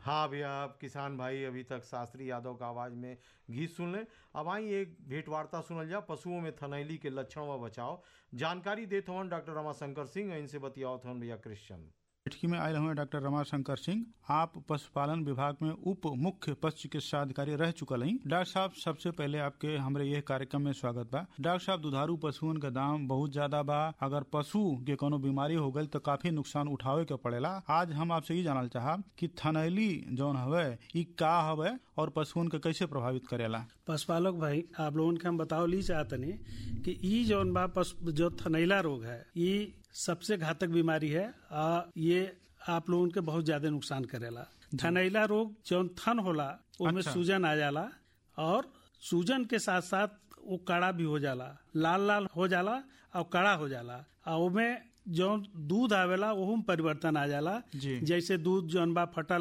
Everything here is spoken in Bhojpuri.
हाँ भैया अब किसान भाई अभी तक शास्त्री यादव का आवाज में गीत सुन लें अब आई एक भेंट वार्ता सुनल जा पशुओं में थनैली के लक्षण व बचाव जानकारी देत हवन डॉक्टर रमाशंकर सिंह इनसे बतियावत हवन भैया क्रिश्चियन बैठकी में आयल हुए डॉक्टर रमाशंकर सिंह आप पशुपालन विभाग में उप मुख्य पशु चिकित्सा अधिकारी रह चुकल हैं डॉक्टर साहब सबसे पहले आपके हमारे यह कार्यक्रम में स्वागत बा डॉक्टर साहब दुधारू पशुओं का दाम बहुत ज्यादा बा अगर पशु के कोनो बीमारी हो गई तो काफी नुकसान उठावे के पड़ेला आज हम आपसे ये जानल चाहब कि थनैली जौन हवे ई का हवे और पशुओं के कैसे प्रभावित करेला पशुपालक भाई आप लोगन के हम बताओ ली चाहतनी कि ई जौन बा पशु जो थनैला रोग है ये सबसे घातक बीमारी है आ ये आप लोगन के बहुत ज्यादा नुकसान करेला थनैला रोग जौन थन होला उसमें अच्छा। सूजन आ जाला और सूजन के साथ साथ वो कड़ा भी हो जाला लाल लाल हो जाला और कड़ा हो जाला और उसमें जौन दूध आवेला ओहू में परिवर्तन आ जाला जी। जैसे दूध जौन बा फटल